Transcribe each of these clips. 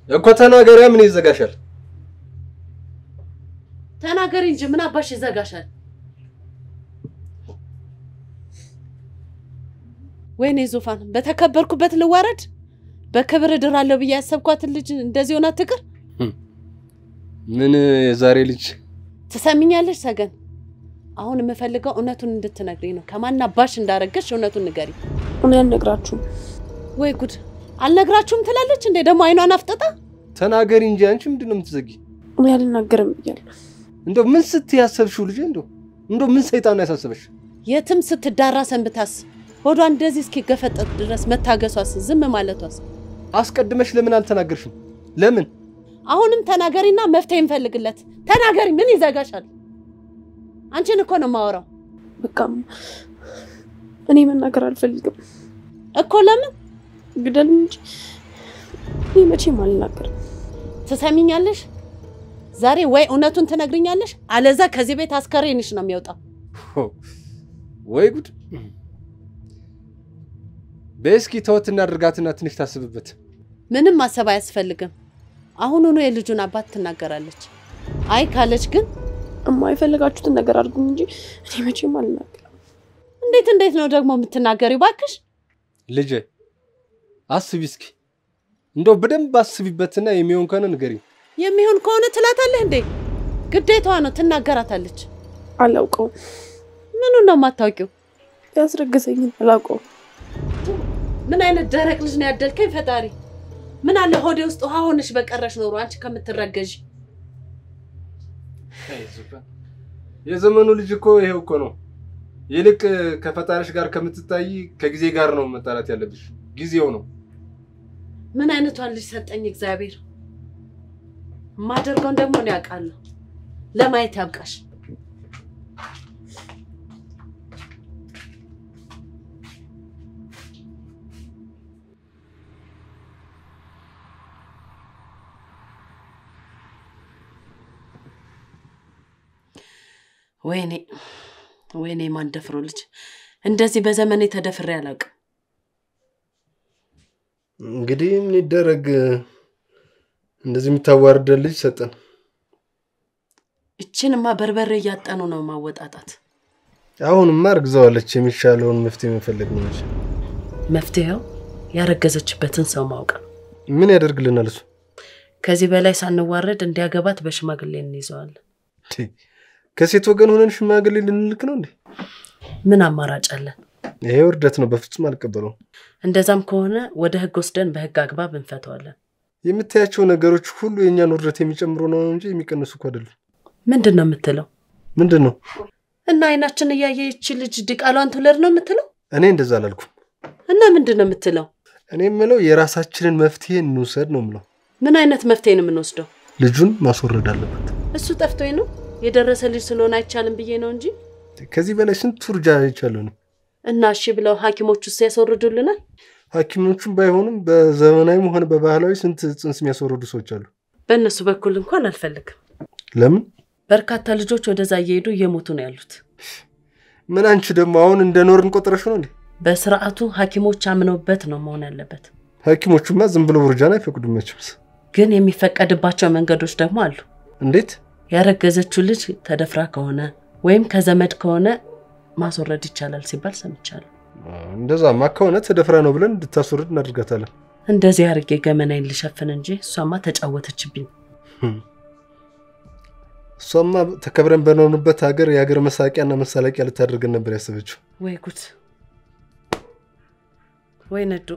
እኮ ተናገሪያ። ምን ይዘጋሻል? ተናገሪ እንጂ ምን አባሽ ይዘጋሻል? ወይኔ ዙፋን፣ በተከበርኩበት ልዋረድ? በክብር እድራለሁ ብዬ ያሰብኳትን ልጅ እንደዚህ ሆና ትቅር? ምን የዛሬ ልጅ ትሰሚኛለሽ ሰገን? አሁን የምፈልገው እውነቱን እንድትነግሪኝ ነው። ከማን አባሽ እንዳረገሽ እውነቱን ንገሪ። እኔ አልነግራችሁም። ወይ ጉድ! አልነግራችሁም ትላለች እንዴ ደግሞ አይኗን አፍጥጣ። ተናገሪ እንጂ አንቺ ምንድን ነው የምትዘጊ? እኔ አልናገርም ብያለሁ። እንደው ምን ስትይ ያሰብሽው ልጅ? እንደው እንደው ምን ሰይጣን ነው ያሳሰበሽ? የትም ስትዳራ ሰንብታስ ሆዷ እንደዚህ እስኪገፈጠጥ ድረስ መታገሷስ ዝም ማለቷስ? አስቀድመሽ ለምን አልተናገርሽም? ለምን አሁንም ተናገሪና መፍትሄ እንፈልግለት። ተናገሪ፣ ምን ይዘጋሻል? አንቺን እኮ ነው የማወራው በቃ እኔ መናገር አልፈልግም። እኮ። ለምን ግደል እንጂ እኔ መቼም አልናገርም። ትሰሚኛለሽ? ዛሬ ወይ እውነቱን ትነግርኛለሽ፣ አለዛ ከዚህ ቤት አስከሬንሽ ነው የሚወጣው። ወይ ጉድ! በእስኪ ተወት እናድርጋትና ትንሽ ታስብበት። ምንም ማሰብ አያስፈልግም። አሁኑኑ የልጁን አባት ትናገራለች። አይ ካለች ግን እማ የፈለጋችሁትን ነገር አድርጉ እንጂ እኔ መቼም አልናገርም። እንዴት እንዴት ነው ደግሞ የምትናገሪው? ባክሽ ልጄ አስቢ እስኪ፣ እንደው በደንብ አስቢበትና የሚሆን ከሆነ ንገሪኝ። የሚሆን ከሆነ ትላታለህ እንዴ? ግዴታዋ ነው፣ ትናገራታለች። አላውቀውም። ምኑን ነው የማታውቂው? ያስረገዘኝን አላውቀውም። ምን አይነት ደረቅ ልጅ ነው ያደልከኝ ፈጣሪ። ምን አለ ሆዴ ውስጥ ውሃ ሆነሽ በቀረሽ ኖሮ አንቺ ከምትረገዥ። የዘመኑ ልጅ እኮ ይሄው እኮ ነው። ይልቅ ከፈጣሪሽ ጋር ከምትታይ ከጊዜ ጋር ነው መጣላት ያለብሽ። ጊዜው ነው። ምን አይነቷን ልጅ ሰጠኝ እግዚአብሔር። የማደርገውን ደግሞ ነው ያውቃለሁ። ለማየት ያብቃሽ። ወይኔ ወይኔ፣ ማንደፍሮ ልጅ እንደዚህ በዘመኔ ተደፍሬ አላውቅም። እንግዲህ ምን ይደረግ፣ እንደዚህ የምታዋርደን ልጅ ሰጠን። እችንማ በርበሬ እያጠኑ ነው ማወጣጣት። አሁንማ እርግዘዋለች። የሚሻለውን መፍትሄ መፈለግ ነው እንጂ መፍትሄው ያረገዘችበትን ሰው ማወቅ ነው። ምን ያደርግልናል እሱ? ከዚህ በላይ ሳንዋረድ እንዲያገባት በሽማግሌ እንይዘዋለን። ከሴት ወገን ሆነን ሽማግሌ ልንልክ ነው እንዴ? ምን አማራጭ አለን? ይሄ ውርደት ነው። በፍጹም አልቀበለውም። እንደዛም ከሆነ ወደ ህግ ወስደን በህግ አግባብ እንፈተዋለን። የምታያቸው ነገሮች ሁሉ የእኛን ውርደት የሚጨምሩ ነው እንጂ የሚቀንሱ እኮ አይደሉም። ምንድን ነው የምትለው? ምንድን ነው? እና አይናችን እያየ ይቺ ልጅ ዲቃሏን ትውለድ ነው የምትለው? እኔ እንደዛ አላልኩም። እና ምንድን ነው የምትለው? እኔ የምለው የራሳችንን መፍትሄ እንውሰድ ነው የምለው። ምን አይነት መፍትሄ ነው የምንወስደው? ልጁን ማስወረድ አለበት። እሱ ጠፍቶኝ ነው የደረሰ ልጅ ስለሆነ አይቻልም ብዬ ነው እንጂ ከዚህ በላይ ስንት ውርጃ አይቻለሁ ነው። እና እሺ ብለው ሐኪሞች ውስጥ ያስወርዱልናል። ሐኪሞቹም ባይሆኑም በዘመናዊም ሆነ በባህላዊ ስንት ጽንስ የሚያስወርዱ ሰዎች አሉ። በእነሱ በኩል እንኳን አልፈልግም። ለምን? በርካታ ልጆች ወደዛ እየሄዱ እየሞቱ ነው ያሉት። ምን አንቺ ደግሞ አሁን እንደ ኖርን ቆጥረሽ ነው እንዴ? በስርዓቱ ሐኪሞች አምነውበት ነው መሆን ያለበት። ሐኪሞቹማ ዝም ብሎ ውርጃን አይፈቅዱም መቼም። ግን የሚፈቀድባቸው መንገዶች ደግሞ አሉ። እንዴት? ያረገዘችው ልጅ ተደፍራ ከሆነ ወይም ከዘመድ ከሆነ ማስወረድ ይቻላል ሲባል ሰምቻለሁ። እንደዛማ ከሆነ ተደፍራ ነው ብለን እንድታስወርድ እናደርጋታለን። እንደዚህ አድርጌ ገመናዬን ልሸፍን እንጂ እሷማ ተጫወተችብኝ። እሷማ ተከብረን በኖርንበት ሀገር የሀገር መሳቂያና መሳለቂያ ልታደርገን ነበር ያሰበችው። ወይ ጉድ! ወይ ነዱ!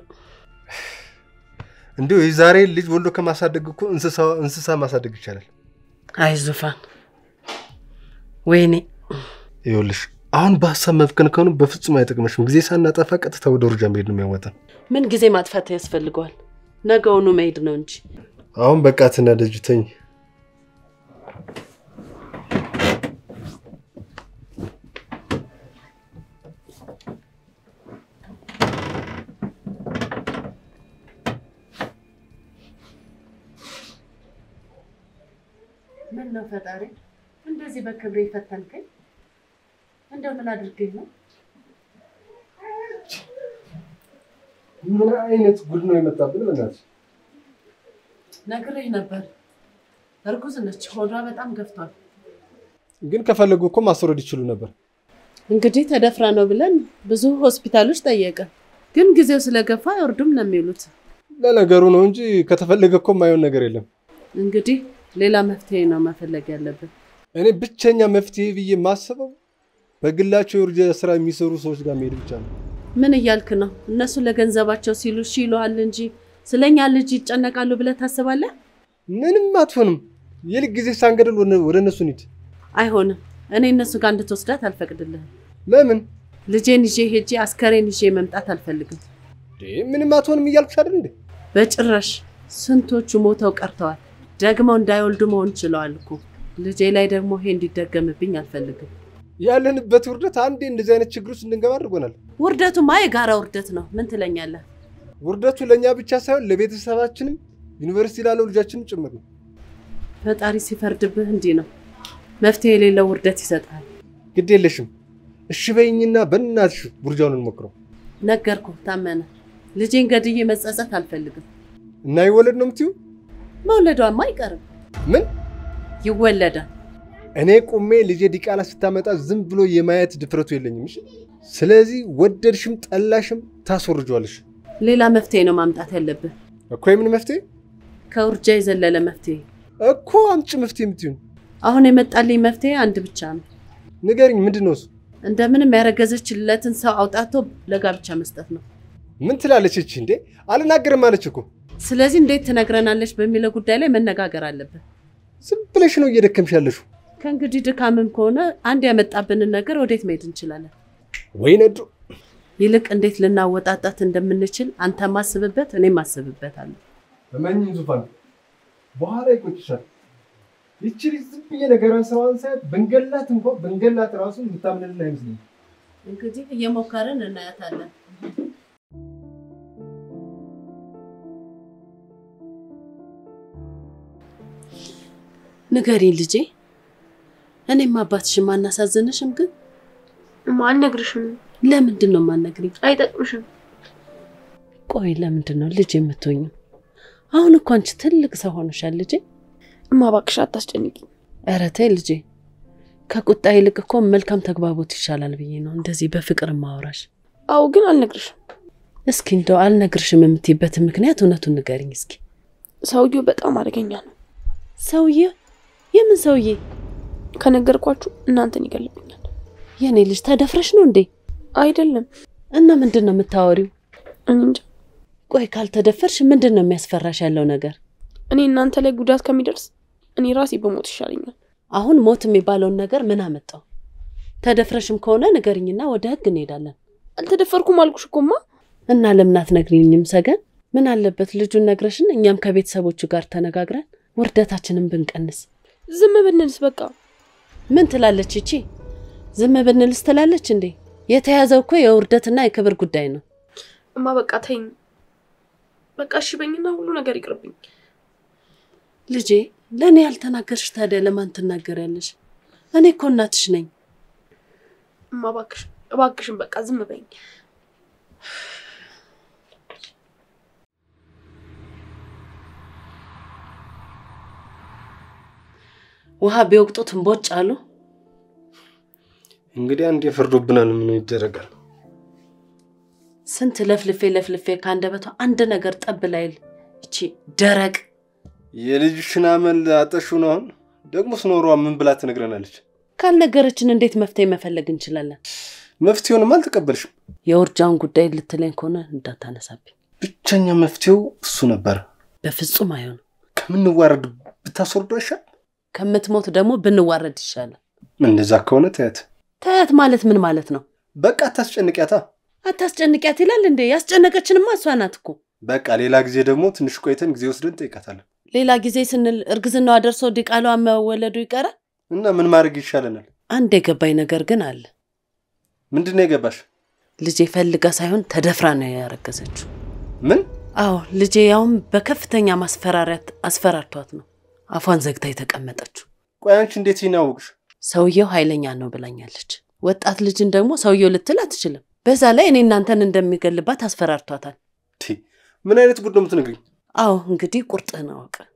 እንዲሁ የዛሬ ልጅ ወልዶ ከማሳደግ እኮ እንስሳ ማሳደግ ይቻላል። አይ ዙፋን፣ ወይኔ ይኸውልሽ አሁን በሀሳብ መፍከን ከሆኑ በፍጹም አይጠቅመሽም። ጊዜ ሳናጠፋ ቀጥታ ወደ ውርጃ መሄድ ነው የሚያወጣን። ምን ጊዜ ማጥፋት ያስፈልገዋል? ነገውኑ መሄድ ነው እንጂ። አሁን በቃ ትናደጅ፣ ተኝ። ምን ነው ፈጣሪ እንደዚህ በክብሬ ፈተንከኝ? እንደው ምን አድርገኝ ነው? ምን አይነት ጉድ ነው የመጣብን? በእናትሽ ነግሬህ ነበር። እርጉዝ ነች፣ ሆዷ በጣም ገፍቷል። ግን ከፈለጉ እኮ ማስወረድ ይችሉ ነበር። እንግዲህ ተደፍራ ነው ብለን ብዙ ሆስፒታሎች ጠየቀ፣ ግን ጊዜው ስለገፋ አይወርዱም ነው የሚሉት። ለነገሩ ነው እንጂ ከተፈለገ እኮ የማይሆን ነገር የለም። እንግዲህ ሌላ መፍትሄ ነው መፈለግ ያለብን። እኔ ብቸኛ መፍትሄ ብዬ የማስበው በግላቸው የውርጃ ስራ የሚሰሩ ሰዎች ጋር መሄድ ብቻ ነው። ምን እያልክ ነው? እነሱ ለገንዘባቸው ሲሉ እሺ ይሉሃል እንጂ ስለኛ ልጅ ይጨነቃሉ ብለህ ታስባለህ? ምንም አትሆንም። ይልቅ ጊዜ ሳንገድል ወደ- ወደ እነሱ እንሂድ። አይሆንም። እኔ እነሱ ጋር እንድትወስዳት አልፈቅድልህም። ለምን? ልጄን ይዤ ሄጄ አስከሬን ይዤ መምጣት አልፈልግም። እንዴ፣ ምንም አትሆንም እያልኩሽ አይደል እንዴ? በጭራሽ ስንቶቹ ሞተው ቀርተዋል። ደግመው እንዳይወልዱ መሆን ችለዋል እኮ። ልጄ ላይ ደግሞ ይሄ እንዲደገምብኝ አልፈልግም። ያለንበት ውርደት አንዴ እንደዚህ አይነት ችግር ውስጥ እንድንገባ አድርጎናል። ውርደቱማ የጋራ ውርደት ነው። ምን ትለኛለህ? ውርደቱ ለእኛ ብቻ ሳይሆን ለቤተሰባችንም ዩኒቨርሲቲ ላለው ልጃችንም ጭምር ነው። ፈጣሪ ሲፈርድብህ እንዲህ ነው። መፍትሄ የሌለው ውርደት ይሰጣል። ግድ የለሽም እሺ በይኝና በእናትሽ ውርጃውን እንሞክረው ነገርኩ ታመነ። ልጄን ገድዬ መጸጸት አልፈልግም። እና ይወለድ ነው የምትይው? መውለዷማ አይቀርም፣ ምን ይወለዳል። እኔ ቁሜ ልጄ ዲቃላ ስታመጣ ዝም ብሎ የማየት ድፍረቱ የለኝም። እሺ ስለዚህ ወደድሽም ጠላሽም ታስወርጇለሽ ሌላ መፍትሄ ነው ማምጣት ያለብህ፣ እኮ። የምን መፍትሄ ከውርጃ የዘለለ መፍትሄ። እኮ አምጪ መፍትሄ የምትይውን አሁን የመጣልኝ መፍትሄ አንድ ብቻ ነው። ንገሪኝ። ምንድን ነው እሱ? እንደምንም ያረገዘችለትን ሰው አውጣቶ ለጋብቻ መስጠት ነው። ምን ትላለች እቺ? እንዴ አልናገርም አለች እኮ። ስለዚህ እንዴት ትነግረናለች በሚለው ጉዳይ ላይ መነጋገር አለብን። ዝም ብለሽ ነው እየደከምሽ ያለሽው። ከእንግዲህ ድካምም ከሆነ አንድ ያመጣብንን ነገር ወዴት መሄድ እንችላለን? ወይ ነዱ ይልቅ እንዴት ልናወጣጣት እንደምንችል አንተ ማስብበት፣ እኔም ማስብበታለሁ። በመኝን ዙፋን በኋላ ይቆጭሻል። ይቺ ልጅ ዝም ብዬ ነገሯን ስራዋን ሳያት ብንገላት እንኳን ብንገላት ራሱ የምታምንልን አይመስለኝም። እንግዲህ እየሞከርን እናያታለን። ንገሪኝ ልጄ፣ እኔም አባትሽም አናሳዝንሽም? ግን እማ አልነግርሽም፣ ለምንድን ነው የማነግሪኝ? አይጠቅምሽም። ቆይ ለምንድን ነው ልጅ የምትሆኙ? አሁን እኮ አንቺ ትልቅ ሰው ሆነሻል ልጄ። እማ እባክሽ አታስጨንቂኝ። ኧረ ተይ ልጄ፣ ከቁጣ ይልቅ እኮ መልካም ተግባቦት ይሻላል ብዬ ነው እንደዚህ በፍቅር ማወራሽ። አዎ ግን አልነግርሽም። እስኪ እንደው አልነግርሽም የምትይበትን ምክንያት እውነቱን ንገሪኝ እስኪ። ሰውየው በጣም አደገኛ ነው። ሰውዬ? የምን ሰውዬ? ከነገርኳችሁ እናንተን ይገልብኛል። የኔ ልጅ ተደፍረሽ ነው እንዴ? አይደለም እና ምንድን ነው የምታወሪው? እኔ እንጃ። ቆይ ካልተደፈርሽ ምንድን ነው የሚያስፈራሽ ያለው ነገር? እኔ እናንተ ላይ ጉዳት ከሚደርስ እኔ ራሴ በሞት ይሻለኛል። አሁን ሞት የሚባለውን ነገር ምን አመጣው? ተደፍረሽም ከሆነ ንገሪኝና ወደ ህግ እንሄዳለን። አልተደፈርኩም አልኩሽ እኮማ። እና ለምን አትነግሪኝም ሰገን? ምን አለበት ልጁን ነግረሽን እኛም ከቤተሰቦቹ ጋር ተነጋግረን ውርደታችንን ብንቀንስ። ዝም ብንልስ በቃ ምን ትላለች ይቺ? ዝም ብንልስ ትላለች እንዴ? የተያዘው እኮ የውርደትና የክብር ጉዳይ ነው። እማ በቃ ተይኝ። በቃ እሺ በይኝና ሁሉ ነገር ይቅርብኝ። ልጄ ለእኔ ያልተናገርሽ ታዲያ ለማን ትናገሪያለሽ? እኔ እኮ እናትሽ ነኝ። እማ እባክሽ እባክሽን በቃ ዝም በይኝ። ውሃ ቢወቅጡት እምቦጭ አሉ። እንግዲህ አንድ የፈርዶብናል። ምን ይደረጋል? ስንት ለፍልፌ ለፍልፌ ከአንደበቷ አንድ ነገር ጠብ ላይል እቺ ደረቅ የልጅሽን አመል አጠሹ ነው። አሁን ደግሞ ስኖሯ ምን ብላ ትነግረናለች? ካልነገረችን እንዴት መፍትሄ መፈለግ እንችላለን? መፍትሄውንም አልተቀበልሽም። የውርጃውን ጉዳይ ልትለኝ ከሆነ እንዳታነሳብኝ። ብቸኛ መፍትሄው እሱ ነበር። በፍጹም አይሆንም። ከምንዋረድ ብታስወርዶ አይሻል? ከምትሞት ደግሞ ብንዋረድ ይሻላል። እንደዛ ከሆነ ተያት። ታያት ማለት ምን ማለት ነው? በቃ አታስጨንቂያታ። አታስጨንቂያት ይላል እንዴ? ያስጨነቀችንማ እሷ ናት እኮ። በቃ ሌላ ጊዜ ደግሞ ትንሽ ቆይተን ጊዜ ወስደን ጠይቃታለን። ሌላ ጊዜ ስንል እርግዝናዋ ደርሶ ዲቃሏ መወለዱ ይቀራል። እና ምን ማድረግ ይሻለናል? አንድ የገባኝ ነገር ግን አለ። ምንድን ነው የገባሽ? ልጄ ፈልጋ ሳይሆን ተደፍራ ነው ያረገዘችው። ምን አዎ ልጄ ያውም በከፍተኛ ማስፈራሪያት አስፈራርቷት ነው አፏን ዘግታ የተቀመጠችው። ቆይ አንቺ እንዴት ይህን አወቅሽ? ሰውየው ኃይለኛ ነው ብላኛለች። ወጣት ልጅን ደግሞ ሰውየው ልትል አትችልም። በዛ ላይ እኔ እናንተን እንደሚገልባት አስፈራርቷታል። ቲ ምን አይነት ጉድ ነው የምትነግሪኝ? አዎ እንግዲህ ቁርጥህን አወቅ።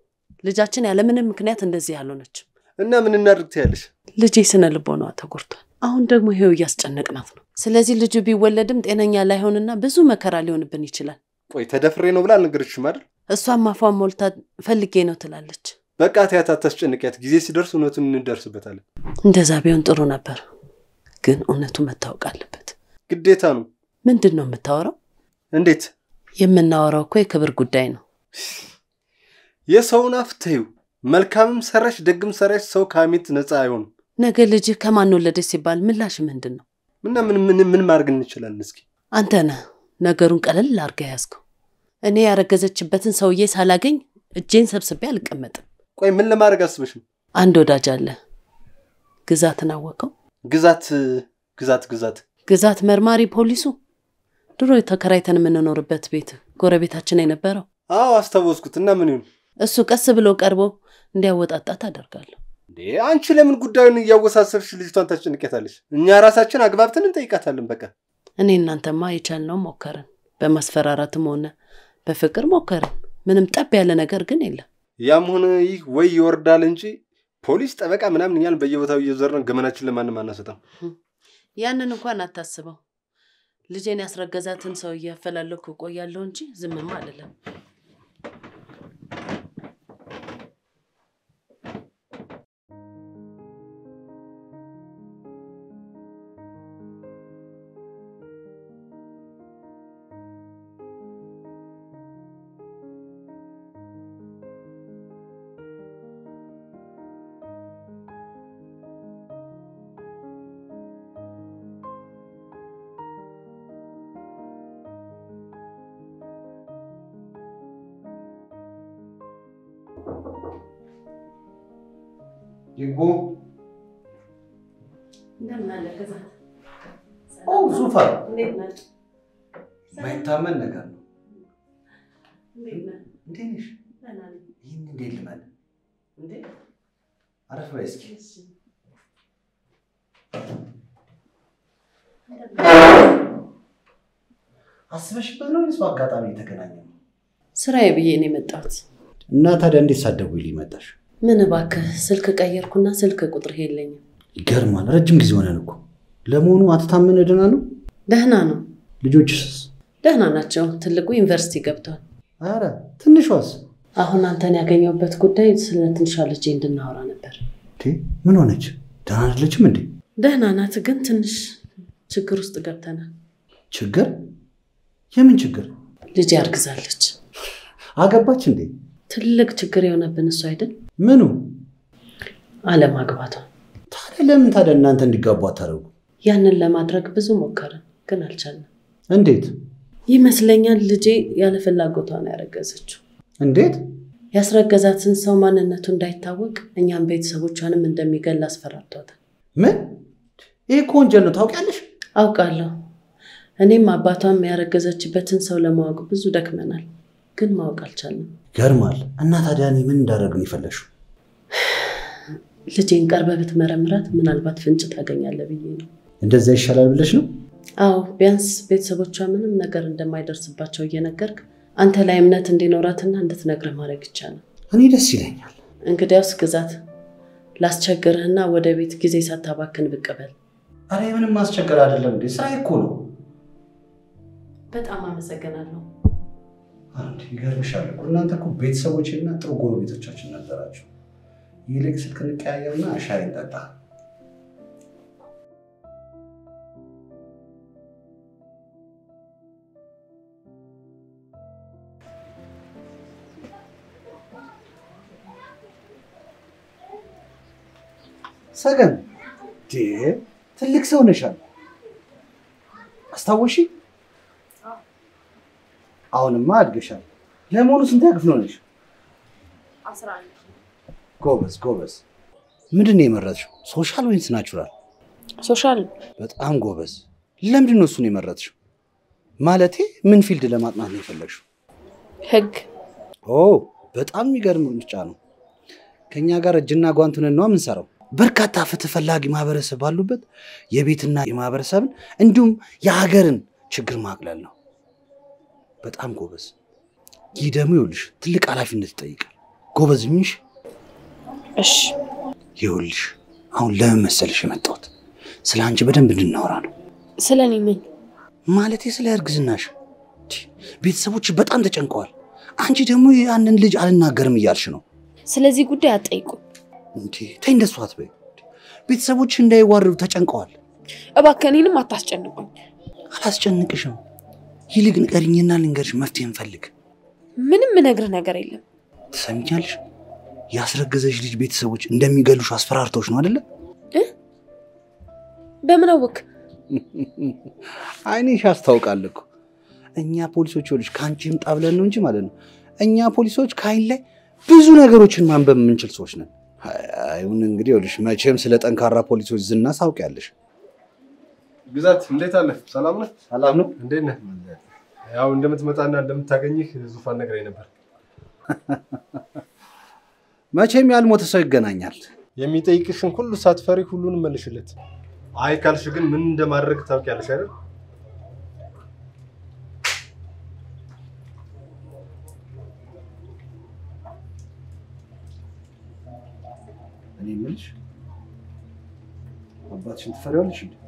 ልጃችን ያለምንም ምክንያት እንደዚህ ያልሆነችም። እና ምን እናድርግ ትያለሽ? ልጄ ስነ ልቦናዋ ተጎድቷል። አሁን ደግሞ ይሄው እያስጨነቅናት ነው። ስለዚህ ልጁ ቢወለድም ጤነኛ ላይሆንና ብዙ መከራ ሊሆንብን ይችላል። ቆይ ተደፍሬ ነው ብላ አልነገረችሽም አይደል? እሷም አፏን ሞልታ ፈልጌ ነው ትላለች። በቃ ተያት፣ አታስጨንቂያት። ጊዜ ሲደርስ እውነቱን እንደርስበታለን። እንደዛ ቢሆን ጥሩ ነበር፣ ግን እውነቱ መታወቅ አለበት። ግዴታ ነው። ምንድን ነው የምታወራው? እንዴት? የምናወራው እኮ የክብር ጉዳይ ነው። የሰውን አፍ ተይው። መልካምም ሰራሽ ደግም ሰራሽ ሰው ከሐሜት ነፃ አይሆንም። ነገ ልጅህ ከማን ወለደች ሲባል ምላሽ ምንድን ነው? እና ምን ምን ምን ማድረግ እንችላለን? እስኪ አንተ ነህ ነገሩን ቀለል አድርገህ ያዝከው። እኔ ያረገዘችበትን ሰውዬ ሳላገኝ እጄን ሰብስቤ አልቀመጥም። ቆይ ምን ለማድረግ አስበሽ ነው? አንድ ወዳጅ አለ፣ ግዛትን አወቀው። ግዛት ግዛት ግዛት ግዛት መርማሪ ፖሊሱ ድሮ ተከራይተን የምንኖርበት ቤት ጎረቤታችን የነበረው አዎ አስታወስኩት። እና ምን ይሁን እሱ ቀስ ብሎ ቀርቦ እንዲያወጣጣት አደርጋለሁ። እንዴ? አንቺ ለምን ጉዳዩን እያወሳሰብሽ ልጅቷን ታስጨንቄታለሽ? እኛ ራሳችን አግባብተን እንጠይቃታለን። በቃ እኔ እናንተማ የቻልነው ሞከርን፣ በማስፈራራትም ሆነ በፍቅር ሞከርን። ምንም ጠብ ያለ ነገር ግን የለም። ያም ሆነ ይህ ወይ ይወርዳል እንጂ ፖሊስ፣ ጠበቃ ምናምን እኛን በየቦታው እየዞርን ገመናችን ለማንም አናሰጣም። ያንን እንኳን አታስበው። ልጄን ያስረገዛትን ሰው እያፈላለኩ እቆያለሁ እንጂ ዝምማ አልልም። ይግቡ። እንደምን አለ ግዛት? ኦ ዙፋን፣ እንዴት ነህ? ማይታመን ነገር ነው። እንዴት ነህ? እንዴት ነሽ? ደህና ነኝ። ይህን እንዴት ልበል? እንዴ? አረፍ በይ እስኪ። እሺ። እንደምን አስበሽበት ነው ወይስ በአጋጣሚ የተገናኘ ነው? ስራዬ ብዬ ነው የመጣሁት። እና ታዲያ እንዴት ሳትደውይልኝ መጣሽ? ምን እባክህ ስልክ ቀየርኩና ስልክ ቁጥርህ የለኝም። ይገርማል። ረጅም ጊዜ ሆነን እኮ። ለመሆኑ አትታመን ደህና ነው? ደህና ነው፣ ልጆችስ? ደህና ናቸው። ትልቁ ዩኒቨርሲቲ ገብቷል። አረ ትንሿስ? አሁን አንተን ያገኘሁበት ጉዳይ ስለ ትንሿ ልጄ እንድናወራ ነበር። እንዴ ምን ሆነች? ደህና አይደለችም እንዴ? ደህና ናት፣ ግን ትንሽ ችግር ውስጥ ገብተናል። ችግር? የምን ችግር? ልጄ አርግዛለች። አገባች እንዴ? ትልቅ ችግር የሆነብን እሱ አይደል? ምኑ? አለማግባቷ። ታዲያ ለምን ታዲያ እናንተ እንዲጋቡ አታደርጉ? ያንን ለማድረግ ብዙ ሞከርን፣ ግን አልቻልንም። እንዴት ይመስለኛል ልጄ ያለ ፍላጎቷ ነው ያረገዘችው። እንዴት? ያስረገዛትን ሰው ማንነቱ እንዳይታወቅ እኛም ቤተሰቦቿንም እንደሚገል አስፈራርቷታል። ምን? ይህ እኮ ወንጀል ነው ታውቂያለሽ? አውቃለሁ። እኔም አባቷም ያረገዘችበትን ሰው ለማወቅ ብዙ ደክመናል፣ ግን ማወቅ አልቻልንም። ይገርማል። እና ታዲያ እኔ ምን እንዳደረግን የፈለግሽው? ልጄን ቀርበ ብትመረምራት ምናልባት ፍንጭ ታገኛለህ ብዬ ነው። እንደዛ ይሻላል ብለሽ ነው? አዎ፣ ቢያንስ ቤተሰቦቿ ምንም ነገር እንደማይደርስባቸው እየነገርክ አንተ ላይ እምነት እንዲኖራትና እንድትነግርህ ማድረግ ይቻላል። እኔ ደስ ይለኛል። እንግዲያውስ ግዛት ላስቸግርህና ወደ ቤት ጊዜ ሳታባክን ብቅ በል። አረ ምንም ማስቸገር አይደለም እንዴ ስራ እኮ ነው። በጣም አመሰግናለሁ። አንድ ይገርምሻል እኮ እናንተ እኮ ቤተሰቦችና ጥሩ ጎረቤቶቻችን ነበራችሁ። ይልቅ ስልክ እንቀያየርና ሻይ እንጠጣ። ሰገን ዴ ትልቅ ሰው ነሻል። አስታወሺ? አሁንማ አድገሻል። ለመሆኑ ስንት ክፍል ሆነሽ? ጎበዝ ጎበዝ። ምንድን ነው የመረጥሽው? ሶሻል ወይንስ ናቹራል? ሶሻል በጣም ጎበዝ። ለምንድን ነው እሱን የመረጥሽው? ማለቴ ምን ፊልድ ለማጥናት ነው የፈለግሽው? ህግ ኦ በጣም የሚገርም ምርጫ ነው። ከእኛ ጋር እጅና ጓንት ሆነን ነው የምንሰራው። በርካታ ፍትህ ፈላጊ ማህበረሰብ ባሉበት የቤትና የማህበረሰብን እንዲሁም የሀገርን ችግር ማቅለል ነው። በጣም ጎበዝ። ይህ ደግሞ ይኸውልሽ ትልቅ ኃላፊነት ይጠይቃል። ጎበዝ ሁኚሽ። እሺ ይኸውልሽ አሁን ለምን መሰልሽ የመጣሁት ስለ አንቺ በደንብ እንድናወራ ነው። ስለ እኔ ምን? ማለቴ ስለ እርግዝናሽ። ቲ፣ ቤተሰቦች በጣም ተጨንቀዋል። አንቺ ደግሞ ያንን ልጅ አልናገርም እያልሽ ነው። ስለዚህ ጉዳይ አትጠይቁኝ እንዴ ተይ፣ እንደሱ አትበይ። ቤተሰቦች እንዳይዋረዱ ተጨንቀዋል። እባክህ። እኔንም አታስጨንቁኝ። አላስጨንቅሽም። ይልቅ ንገሪኝና ልንገርሽ፣ መፍትሄ እንፈልግ። ምንም ምነግርህ ነገር የለም። ትሰሚኛለሽ? ያስረገዘሽ ልጅ ቤተሰቦች እንደሚገሉሽ አስፈራርተውሽ ነው አይደለ? በምን አወክ? አይኔሽ ያስታውቃል እኮ። እኛ ፖሊሶች ይኸውልሽ ከአንቺ ይምጣ ብለን ነው እንጂ ማለት ነው። እኛ ፖሊሶች ከአይን ላይ ብዙ ነገሮችን ማንበብ የምንችል ሰዎች ነን። አይሁን እንግዲህ ይኸውልሽ መቼም ስለ ጠንካራ ፖሊሶች ዝና ሳውቂያለሽ። ግዛት እንዴት አለ? ሰላም ነህ? ሰላም ነው። እንዴት ነህ? ያው እንደምትመጣና እንደምታገኝህ ዙፋን ነግረኝ ነበር። መቼም ያልሞተ ሰው ይገናኛል። የሚጠይቅሽን ሁሉ ሳትፈሪ ሁሉንም መልሽለት። አይ ካልሽ ግን ምን እንደማድረግ ታውቂያለሽ አይደል? እኔ የምልሽ አባትሽን ትፈሪዋለሽ እንዴ?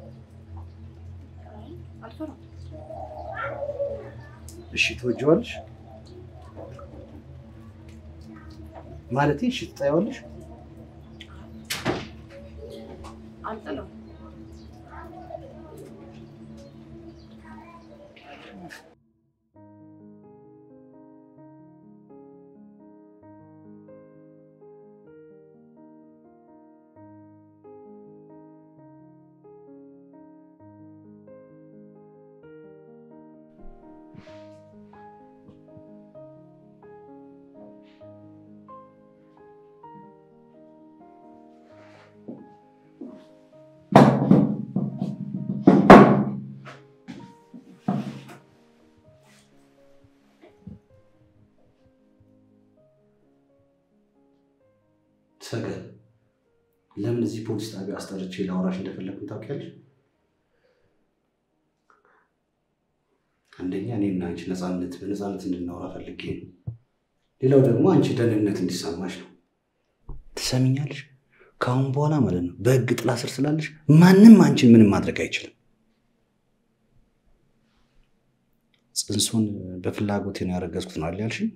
እሺ ትወጂዋለሽ? ማለቴ እሺ ትጠይዋለሽ? ሰገን ለምን እዚህ ፖሊስ ጣቢያ አስጠርቼ ላውራሽ እንደፈለግኩ ታውቂያለሽ? አንደኛ እኔና አንቺ ነፃነት በነፃነት እንድናወራ ፈልጌ ነው። ሌላው ደግሞ አንቺ ደህንነት እንዲሰማሽ ነው። ትሰሚኛለሽ? ከአሁን በኋላ ማለት ነው በህግ ጥላ ስር ስላለሽ ማንም አንቺን ምንም ማድረግ አይችልም። ጽንሱን በፍላጎቴ ነው ያረገዝኩት ነው አይደል ያልሽኝ?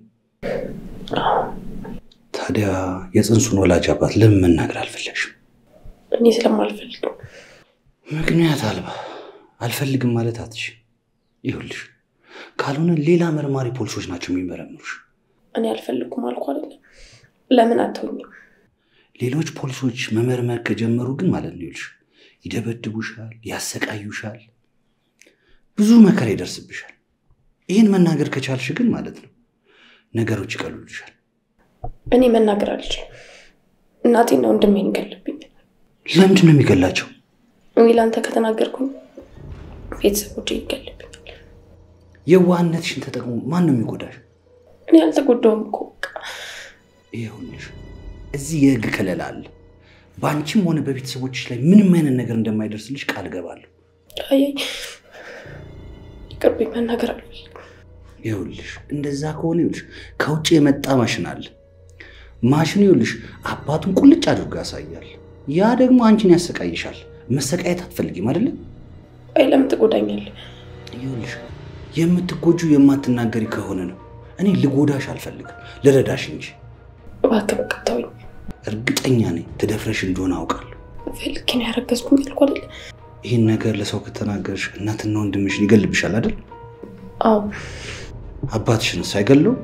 ታዲያ የጽንሱን ወላጅ አባት ለምን መናገር አልፈለግሽም? እኔ ስለማልፈልግ ነው። ምክንያት አልባ አልፈልግም ማለት አትሽ። ይኸውልሽ ካልሆነ ሌላ መርማሪ ፖሊሶች ናቸው የሚመረምሩሽ። እኔ አልፈልኩም አልኩ አይደለም። ለምን አተውኝም? ሌሎች ፖሊሶች መመርመር ከጀመሩ ግን ማለት ነው ይኸውልሽ ይደበድቡሻል፣ ያሰቃዩሻል፣ ብዙ መከራ ይደርስብሻል። ይህን መናገር ከቻልሽ ግን ማለት ነው ነገሮች ይቀሉልሻል። እኔ መናገር አልችልም። እናቴና ወንድሜን ይገልብኛል። ለምንድን ነው የሚገላቸው? እኔ ለአንተ ከተናገርኩኝ ቤተሰቦቼ ይገልብኛል። የዋህነትሽን ተጠቅሞ ማን ነው የሚጎዳሽ? እኔ አልተጎዳውም እኮ በቃ ይኸውልሽ እዚህ የህግ ከለላ አለ። በአንቺም ሆነ በቤተሰቦችሽ ላይ ምንም አይነት ነገር እንደማይደርስልሽ ቃል እገባለሁ። አይ ይቅርብኝ፣ መናገር አልፈልግም። ይኸውልሽ እንደዛ ከሆነ ይኸውልሽ ከውጭ የመጣ ማሽን አለ። ማሽኑ ይኸውልሽ አባቱን ቁልጭ አድርጎ ያሳያል። ያ ደግሞ አንቺን ያሰቃይሻል። መሰቃየት አትፈልጊም አይደለ? አይ ለምን ትጎዳኛለህ? ይኸውልሽ የምትጎጁ የማትናገሪ ከሆነ ነው። እኔ ልጎዳሽ አልፈልግም፣ ልረዳሽ እንጂ። እባክህ በቃ ተወኝ። እርግጠኛ ነኝ ትደፍረሽ እንደሆነ አውቃለሁ። ፈልጌ ነው ያረገዝኩኝ አልኩ አይደለ? ይህን ነገር ለሰው ከተናገርሽ እናትና ወንድምሽን ይገልብሻል አይደል? አዎ አባትሽንስ አይገለው?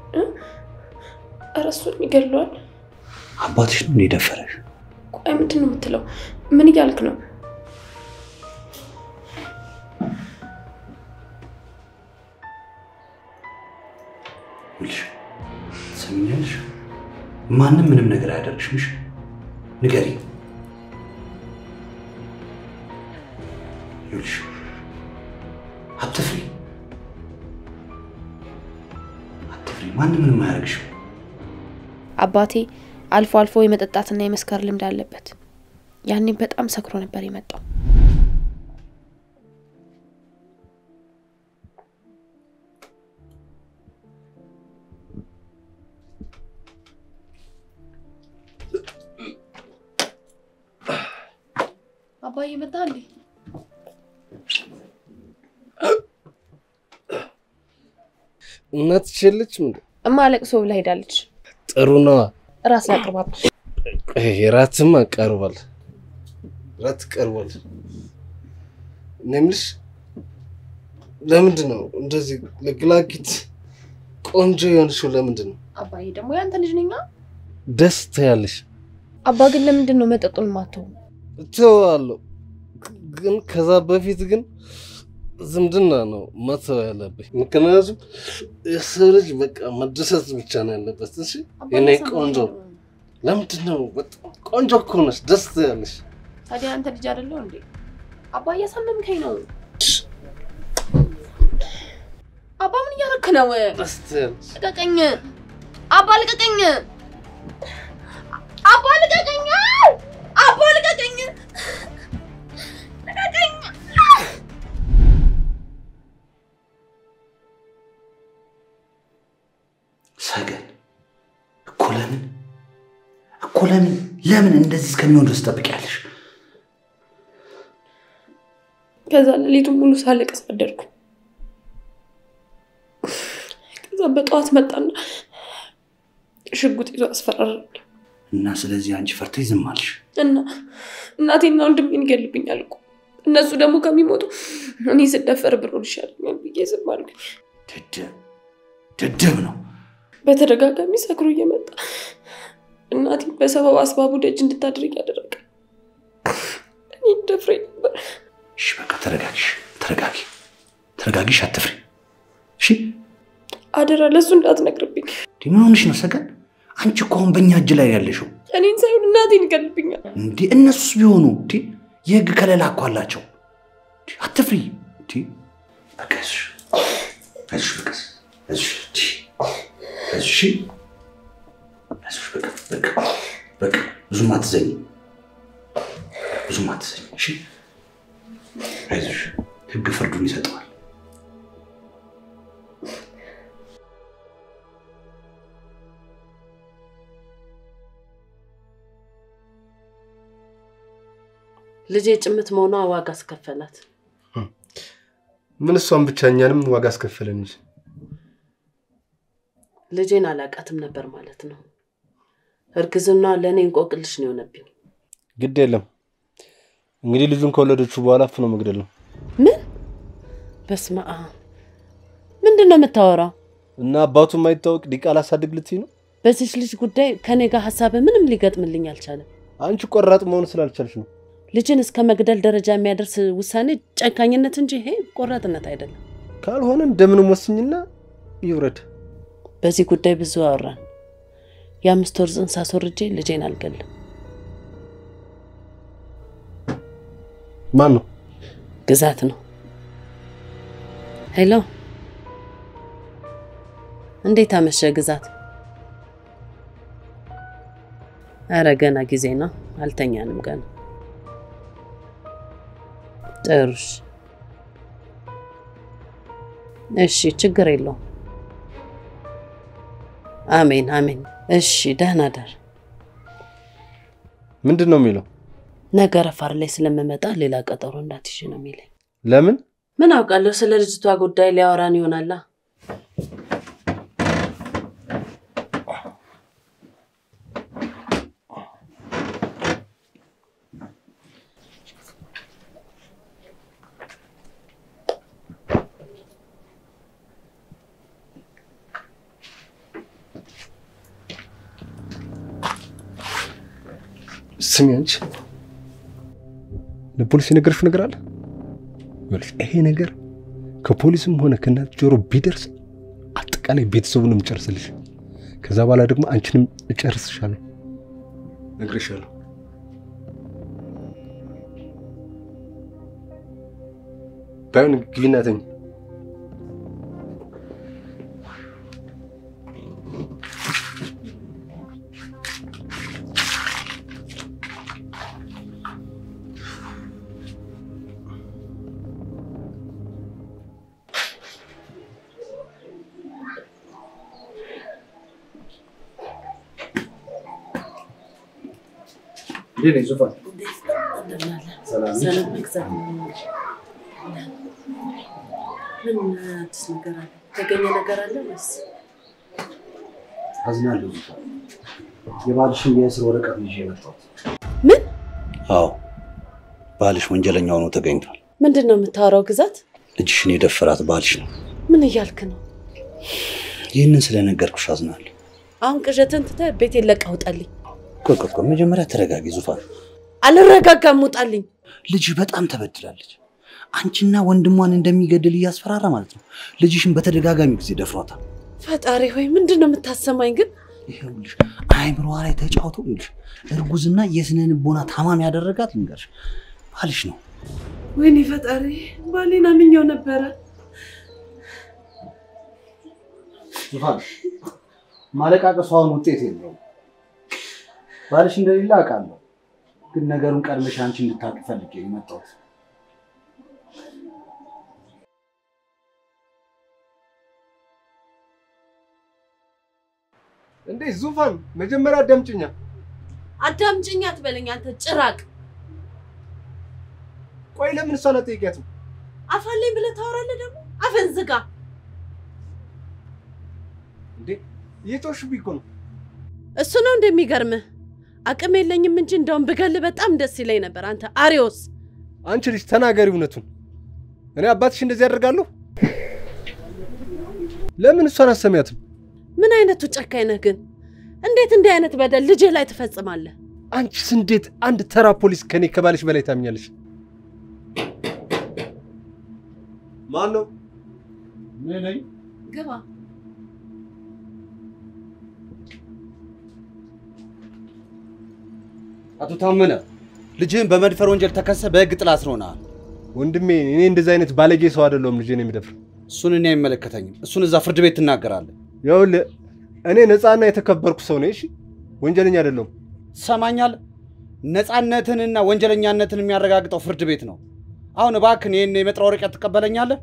ኧረ እሱን ይገድለዋል። አባትሽ ነው እንደ ደፈረሽ? ቆይ ምንድን ነው የምትለው? ምን እያልክ ነው? ይኸውልሽ ትሰሚኛለሽ? ማንም ምንም ነገር አያደርግሽም። እሺ ንገሪ። ይኸውልሽ አትፍሪ፣ አትፍሪ። ማንም ምንም አያደርግሽም። አባቴ አልፎ አልፎ የመጠጣትና የመስከር ልምድ አለበት። ያኔ በጣም ሰክሮ ነበር የመጣው። አባዬ መጣ እንዴ? እናት ችልች ምንድ እማ ለቅሶ ብላ ሄዳለች። ጥሩ ነዋ። ራስ ላቅርባብ። ራትማ ቀርቧል። ራት ቀርቧል። እኔ የምልሽ ለምንድን ነው እንደዚህ ለግላጊት ቆንጆ የሆንሽው? ለምንድን ነው አባዬ ደግሞ ያንተ ልጅ ነኛ። ደስ ትያለሽ? አባ ግን ለምንድን ነው መጠጡን ማተው? እተዋለሁ፣ ግን ከዛ በፊት ግን ዝምድና ነው መተው ያለብኝ። ምክንያቱም የሰው ልጅ በቃ መደሰት ብቻ ነው ያለበት። እሺ የኔ ቆንጆ፣ ለምንድን ነው በጣም ቆንጆ እኮ ነሽ፣ ደስ ትያለሽ። ታዲያ አንተ ልጅ አይደለው እንዴ? አባ እያሳመምከኝ ነው። አባ ምን እያደረክ ነው? ደስ ትያለሽ። ልቀቀኝ! አባ ልቀቀኝ! አባ ልቀቀኝ! አባ ልቀቀኝ! ልቀቀኝ! ሰገን እኮ ለምን እኮ ለምን ለምን እንደዚህ እስከሚሆን ድረስ ትጠብቂያለሽ? ከዛ ሌሊቱን ሙሉ ሳለቅስ አደርኩ። ከዛ በጠዋት መጣና ሽጉጥ ይዞ አስፈራራኝ እና ስለዚህ አንቺ ፈርተሽ ዝም አልሽ። እና እናቴና ወንድሜን ይገልብኛል እኮ እነሱ ደግሞ ከሚሞቱ እኔ ስደፈር ብኖር ይሻለኛል ብዬ ዝም አልኩኝ። ደደብ ደደብ ነው። በተደጋጋሚ ሰክሮ እየመጣ እናቴ በሰበብ አስባቡ ደጅ እንድታደርግ ያደረገ እኔ ደፍሬ ነበር። እሺ በቃ ተረጋጊሽ፣ ተረጋጊ፣ ተረጋጊሽ፣ አትፍሪ። እሺ አደራ ለእሱ እንዳትነግርብኝ። እንዴ ምን ሆንሽ ነው ሰገን? አንቺ እኮ አሁን በእኛ እጅ ላይ ያለሽው እኔን ሳይሆን እናቴን ይገልብኛል። እንዴ እነሱስ ቢሆኑ እንዴ የህግ ከለላ እኮ አላቸው። እንዴ አትፍሪ። እንዴ በቃ አይዞሽ፣ አይዞሽ፣ በቃ አይዞሽ፣ እንዴ አይዞሽ፣ አይዞሽ፣ በቃ በቃ በቃ ብዙም አትዘኝ፣ ብዙም አትዘኝ። እሺ አይዞሽ፣ ህግ ፍርዱን ይሰጠዋል። ልጄ ጭምት መሆኗ ዋጋ አስከፈላት። ምን እሷን ብቻ እኛንም ዋጋ አስከፈለን እንጂ ልጄን አላቃትም ነበር ማለት ነው። እርግዝና ለእኔ እንቆቅልሽ ነው የሆነብኝ። ግድ የለም እንግዲህ ልጁን ከወለደችው በኋላ አፍኖ መግደል ነው ምን? በስመ አብ! ምንድን ነው የምታወራው? እና አባቱ የማይታወቅ ዲቃላ አሳድግ ልትይ ነው? በዚች ልጅ ጉዳይ ከኔ ጋር ሀሳብ ምንም ሊገጥምልኝ አልቻለም። አንቺ ቆራጥ መሆን ስላልቻልሽ ነው። ልጅን እስከ መግደል ደረጃ የሚያደርስ ውሳኔ ጨካኝነት እንጂ ይሄ ቆራጥነት አይደለም። ካልሆነ እንደምንም ወስኝና ይውረድ። በዚህ ጉዳይ ብዙ አወራን። የአምስት ወር ጽንስ አስወርጄ ልጄን አልገልም። ማን ነው? ግዛት ነው። ሄሎ፣ እንዴት አመሸ ግዛት? አረ ገና ጊዜ ነው፣ አልተኛንም ገና። ጥሩሽ። እሺ፣ ችግር የለውም። አሜን አሜን። እሺ፣ ደህና ደር። ምንድን ነው የሚለው? ነገ ረፋር ላይ ስለምመጣ ሌላ ቀጠሮ እንዳትይዥ ነው የሚለኝ። ለምን? ምን አውቃለሁ፣ ስለ ልጅቷ ጉዳይ ሊያወራን ይሆናላ። ስሚ አንቺ፣ ለፖሊስ የነገርሽው ነገር አለ? ይኸውልሽ ይሄ ነገር ከፖሊስም ሆነ ከእናት ጆሮ ቢደርስ አጠቃላይ ቤተሰቡንም እጨርስልሽ። ከዛ በኋላ ደግሞ አንቺንም እጨርስሻለሁ። ነግሬሻለሁ። ባይሆን ግቢና ተኝ። እንዴት ነሽ ዙፋን? ዘና መግዛት ነው። ምን አዲስ ነገር አለ? የተገኘ ነገር አለ ወይስ? አዝናለሁ ዙፋን። የባልሽን የእስር ወረቀት ይዤ የመጣሁት። ምን አዎ ባልሽ ወንጀለኛ ሆኖ ተገኝቷል። ምንድን ነው የምታወራው? ግዛት ልጅሽን የደፈራት ባልሽ ነው። ምን እያልክ ነው? ይህንን ስለነገርኩሽ አዝናለሁ። አሁን ቅዠትን ትተህ ቤቴን ለቀህ ውጣልኝ። ቆይ ቆይ ቆይ፣ መጀመሪያ ተረጋጊ ዙፋን። አልረጋጋም፣ ውጣልኝ። ልጅሽ በጣም ተበድላለች። አንቺና ወንድሟን እንደሚገድል እያስፈራራ ማለት ነው። ልጅሽን በተደጋጋሚ ጊዜ ደፍሯታል። ፈጣሪ ሆይ ምንድን ነው የምታሰማኝ ግን? ይኸውልሽ አይምሮዋ ላይ ተጫውቶ ይኸውልሽ እርጉዝና የስነ ልቦና ታማሚ ያደረጋት ልንገርሽ ባልሽ ነው። ወይኔ ፈጣሪ፣ ባሌን አምኜው ነበረ። ዙፋን ማለቃቀሱ አሁን ውጤት የለውም። ባልሽ እንደሌለ አውቃለሁ፣ ግን ነገሩን ቀድመሽ አንቺ እንድታውቂ ፈልጌ ነው የመጣሁት። እንዴ ዙፋን መጀመሪያ አዳምጪኛ። አዳምጪኝ አትበለኝ አንተ ጭራቅ። ቆይ ለምን እሷን አትጠይቂያትም? አፋለኝ ብለህ ታወራለህ ደግሞ? አፈን ዝጋ። እንዴ እየተወሽብኝ እኮ ነው። እሱ ነው እንደሚገርምህ። አቅም የለኝም እንጂ እንደውም ብገልህ በጣም ደስ ይለኝ ነበር። አንተ አሪዮስ አንቺ ልጅ ተናገሪ እውነቱን። እኔ አባትሽ እንደዚህ ያደርጋለሁ? ለምን እሷን አሰሚያትም? ምን አይነቱ ጨካኝ ነህ ግን? እንዴት እንዲህ አይነት በደል ልጅህ ላይ ትፈጽማለህ? አንቺስ እንዴት አንድ ተራ ፖሊስ ከኔ ከባልሽ በላይ ታምኛለሽ? ማን ነው? ግባ። አቶ ታመነ ልጅህን በመድፈር ወንጀል ተከሰ በህግ ጥላ ስር ሆነሃል። ወንድሜ እኔ እንደዚህ አይነት ባለጌ ሰው አይደለሁም ልጄን የሚደፍር። እሱን እኔ አይመለከተኝም። እሱን እዛ ፍርድ ቤት ትናገራለህ። ይኸውልህ እኔ ነፃና የተከበርኩ ሰው ነኝ። እሺ ወንጀለኛ አይደለሁም። ትሰማኛለህ? ነፃነትንና ወንጀለኛነትን የሚያረጋግጠው ፍርድ ቤት ነው። አሁን እባክህን ይህን የመጥሪያ ወረቀት ትቀበለኛለህ?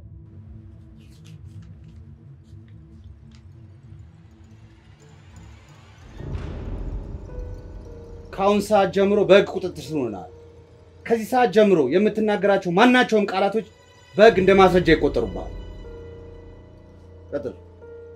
ከአሁን ሰዓት ጀምሮ በህግ ቁጥጥር ስር ሆነሃል። ከዚህ ሰዓት ጀምሮ የምትናገራቸው ማናቸውም ቃላቶች በህግ እንደ ማስረጃ ይቆጠሩብሃል። ቀጥል።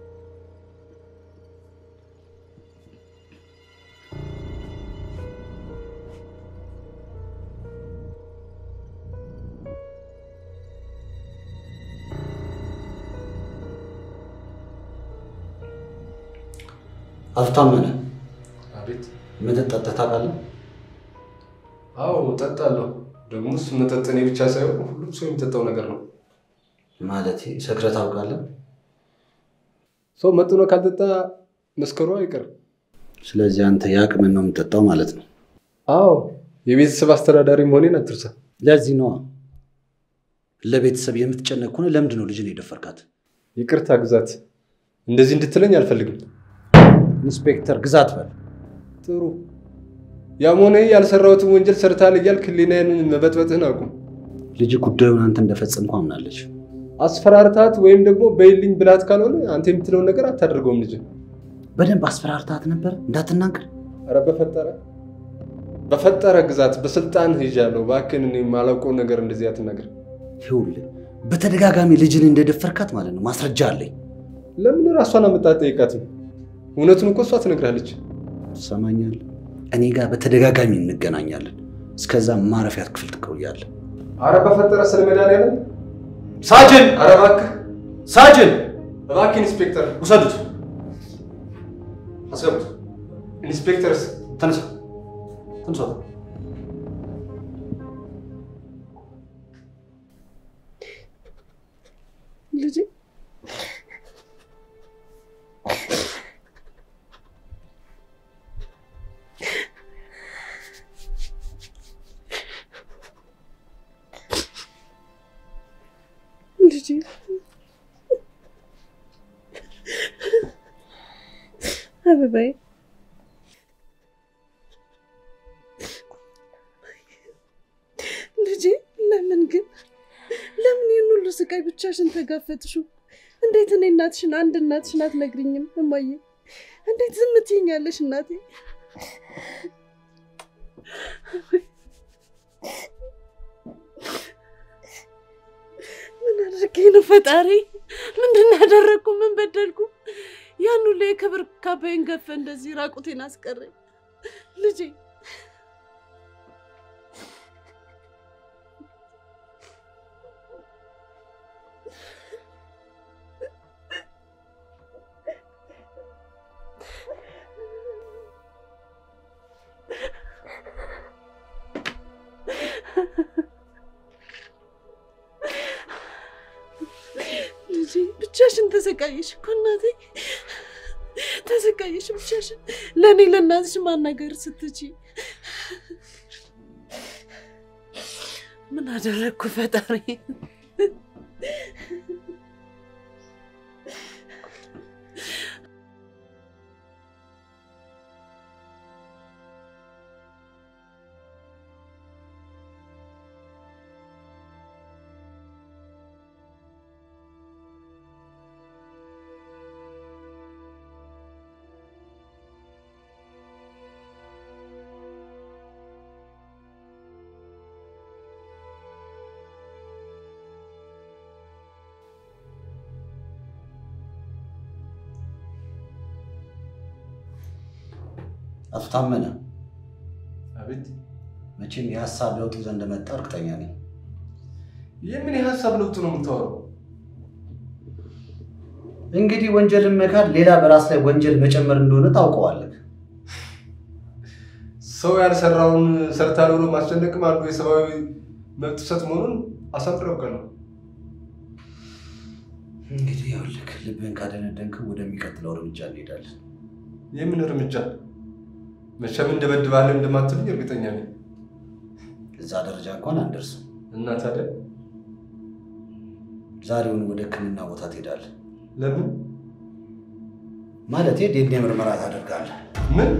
አቶ ታመነ አቤት። መጠጥ ጠጥተህ ታውቃለህ? አዎ እጠጣለሁ። ደግሞ እሱ መጠጥ እኔ ብቻ ሳይሆን ሁሉም ሰው የሚጠጣው ነገር ነው። ማለት ሰክረህ ታውቃለህ? ሰው መጥኖ ካልጠጣ መስከሩ አይቀርም። ስለዚህ አንተ የአቅምን ነው የምጠጣው ማለት ነው። አዎ የቤተሰብ አስተዳዳሪ መሆኔን አትርሳ። ለዚህ ነዋ ለቤተሰብ የምትጨነቅ ከሆነ ለምንድን ነው ልጅን የደፈርካት? ይቅርታ ግዛት፣ እንደዚህ እንድትለኝ አልፈልግም። ኢንስፔክተር ግዛት በል። ጥሩ ያም ሆነ ይህ ያልሰራሁትን ወንጀል ሰርታል እያልክ ህሊናዬን መበጥበጥህን አቁም። ልጅ ጉዳዩን አንተ እንደፈጸምከው አምናለች። አስፈራርታት ወይም ደግሞ በይልኝ ብላት ካልሆነ አንተ የምትለውን ነገር አታደርገውም። ልጅ በደንብ አስፈራርታት ነበር እንዳትናገር። ኧረ በፈጠረ በፈጠረ ግዛት በስልጣን ሄጃለሁ። እባክህን እኔ የማላውቀውን ነገር እንደዚህ አትናገር። ይኸውልህ በተደጋጋሚ ልጅን እንደደፈርካት ማለት ነው ማስረጃ አለኝ። ለምን ራሷን አመጣት ጠይቃትም? እውነቱን እኮ እሷ ትነግራለች። ትሰማኛለህ? እኔ ጋር በተደጋጋሚ እንገናኛለን። እስከዛ ማረፊያ ክፍል ትቆያለህ። አረ በፈጠረ ስለ መድኃኒዓለም ሳጅን! አረ እባክህ ሳጅን! እባክህ ኢንስፔክተር ውሰዱት፣ አስገቡት። ኢንስፔክተርስ ተነሳ፣ ተነሳ። ልጄ ልጄ አበባዬ ልጄ ለምን ግን ለምን ይህን ሁሉ ስቃይ ብቻሽን ተጋፈጥሽው? እንዴት እኔ እናትሽን አንድ እናትሽን አትነግሪኝም? እማዬ እንዴት ዝም ትይኛለሽ እናቴ? አድርጌ ነው ፈጣሪ? ምንድን ነው ያደረግኩ? ምን በደልኩ? ያን ሁሉ የክብር ካባዬን ገፈ እንደዚህ ራቁቴን አስቀረኝ ልጄ። ልጄ ብቻሽን ተሰቃየሽ እኮ እናቴ፣ ተሰቃየሽ ብቻሽን። ለእኔ ለእናትሽ ማናገር ስትቺ ምን አደረግኩ ፈጣሪ? አቶ ታመነ አቤት። መቼም የሀሳብ ለውጥ ይዘህ እንደመጣ እርግጠኛ ነኝ። የምን የሀሳብ ለውጥ ነው የምታወራው? እንግዲህ ወንጀልን መካድ ሌላ በራስ ላይ ወንጀል መጨመር እንደሆነ ታውቀዋለህ። ሰው ያልሰራውን ሰርታል ብሎ ማስጨነቅም አንዱ የሰብአዊ መብት ጥሰት መሆኑን አሳምረው ነው። እንግዲህ ይኸውልህ ልብህን ካደነደንክ ወደሚቀጥለው እርምጃ እንሄዳለን። የምን እርምጃ? መቼም እንደበድባለን እንደማትልኝ እርግጠኛ ነኝ። እዛ ደረጃ እንኳን አንደርስም። እና ታዲያ ዛሬውን ወደ ሕክምና ቦታ ትሄዳለህ። ለምን? ማለቴ ዴኔ ምርመራ ታደርጋለህ። ምን?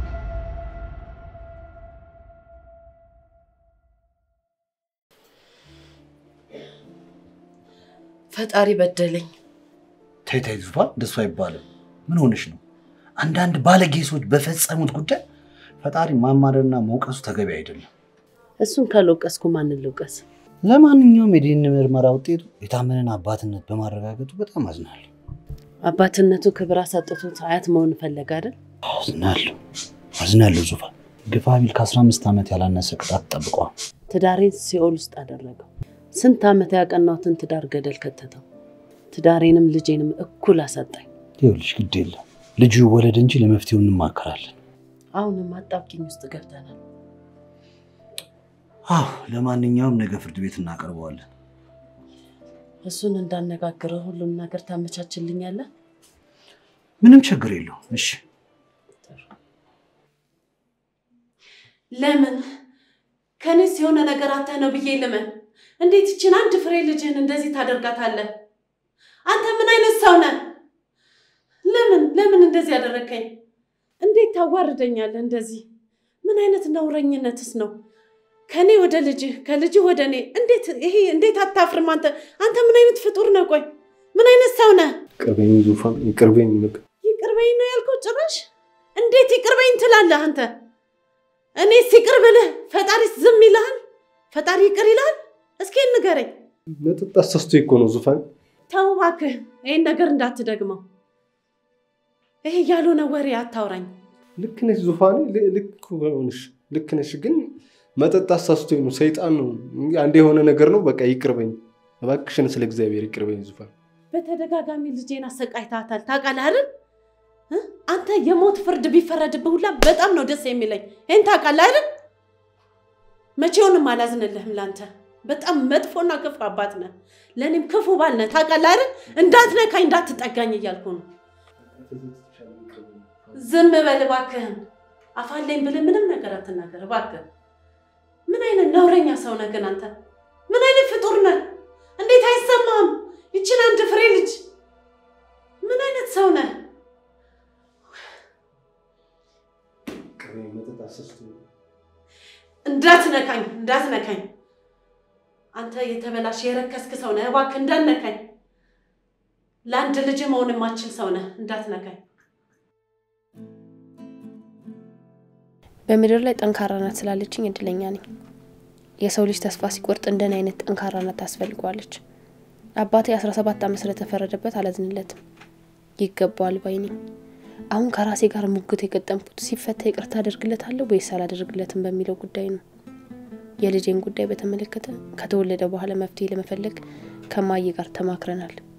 ፈጣሪ በደለኝ። ተይ ተይ ዙፋን፣ እንደሱ አይባልም። ምን ሆነሽ ነው? አንዳንድ ባለጌ ሰዎች በፈጸሙት ጉዳይ ፈጣሪ ማማረርና መውቀሱ ተገቢ አይደለም። እሱን ካልወቀስኩ ማንን ልውቀስ? ለማንኛውም የዲኤንኤ ምርመራ ውጤቱ የታመነን አባትነት በማረጋገጡ በጣም አዝናለሁ። አባትነቱ ክብር አሳጥቶት አያት መሆን ፈለገ አይደል? አዝናለሁ አዝናለሁ ዙፋን። ግፋ ቢል ከ15 ዓመት ያላነሰ ቅጣት ጠብቀዋል። ትዳሬን ሲኦል ውስጥ አደረገው። ስንት ዓመት ያቀናሁትን ትዳር ገደል ከተተው። ትዳሬንም ልጄንም እኩል አሳጣኝ። ይኸውልሽ ግድ የለም ልጁ ይወለድ እንጂ ለመፍትሄው እንማከራለን። አሁንም አጣብቂኝ ውስጥ ገብተናል። አዎ ለማንኛውም ነገ ፍርድ ቤት እናቀርበዋለን። እሱን እንዳነጋግረው ሁሉም ነገር ታመቻችልኛለህ? ምንም ችግር የለውም። እሺ ለምን ከኔስ የሆነ ነገር አተህ ነው ብዬ ልመን? እንዴት ይችን አንድ ፍሬ ልጅህን እንደዚህ ታደርጋታለህ? አንተ ምን አይነት ሰው ነህ? ለምን ለምን እንደዚህ ያደረግከኝ? እንዴት ታዋርደኛለህ እንደዚህ? ምን አይነት ነውረኝነትስ ነው? ከኔ ወደ ልጅህ ከልጅህ ወደ እኔ እንዴት ይሄ እንዴት አታፍርም? አንተ አንተ ምን አይነት ፍጡር ነህ? ቆይ ምን አይነት ሰው ነህ? ቅርበኝ ዙፋን፣ ይቅርበኝ። በቃ ይቅርበኝ ነው ያልከው? ጭራሽ እንዴት ይቅርበኝ ትላለህ አንተ? እኔስ ይቅር ብልህ ፈጣሪስ ዝም ይልሃል? ፈጣሪ ይቅር ይልሃል? እስኪ ንገረኝ። መጠጥ አሳስቶ እኮ ነው ዙፋን። ተው እባክህ ይህን ነገር እንዳትደግመው። ይሄ ያልሆነ ወሬ አታውራኝ። ልክ ነሽ ዙፋኔ፣ ል- ልክ ሆንሽ፣ ልክ ነሽ። ግን መጠጥ አሳስቶ ነው፣ ሰይጣን ነው። አንድ የሆነ ነገር ነው። በቃ ይቅርበኝ እባክሽን፣ ስለ እግዚአብሔር ይቅርበኝ ዙፋን። በተደጋጋሚ ልጄን አሰቃይታታል። ታውቃለህ አይደል? እ? አንተ የሞት ፍርድ ቢፈረድብህ ሁላ በጣም ነው ደስ የሚለኝ። ይህን ታውቃለህ አይደል? መቼውንም አላዝንልህም ለአንተ። በጣም መጥፎና ክፉ አባት ነህ። ለእኔም ክፉ ባል ነህ። ታውቃለህ አይደል? እንዳትነካኝ እንዳትጠጋኝ እያልኩ ነው። ዝም በል እባክህን። አፋለኝ ብለህ ምንም ነገር አትናገር እባክህ። ምን አይነት ነውረኛ ሰው ነህ ግን አንተ? ምን አይነት ፍጡር ነህ? እንዴት አይሰማህም? ይችን አንድ ፍሬ ልጅ ምን አይነት ሰው ነህ? ይቅርበኝ፣ መጠጥ አሳስቶ ነው። እንዳትነካኝ እንዳትነካኝ። አንተ የተበላሽ የረከስክ ሰው ነህ። እባክህ እንዳትነካኝ። ለአንድ ልጅ መሆን የማችል ሰው ነህ። እንዳትነካኝ። በምድር ላይ ጠንካራ ናት ስላለችኝ እድለኛ ነኝ። የሰው ልጅ ተስፋ ሲቆርጥ እንደኔ አይነት ጠንካራ ናት ታስፈልገዋለች። አባቴ አስራ ሰባት ዓመት ስለተፈረደበት አላዝንለትም። ይገባዋል ባይ ነኝ። አሁን ከራሴ ጋር ሙግት የገጠምኩት ሲፈታ ይቅርታ አደርግለታለሁ ወይስ አላደርግለትም በሚለው ጉዳይ ነው። የልጄን ጉዳይ በተመለከተ ከተወለደ በኋላ መፍትሄ ለመፈለግ ከማዬ ጋር ተማክረናል።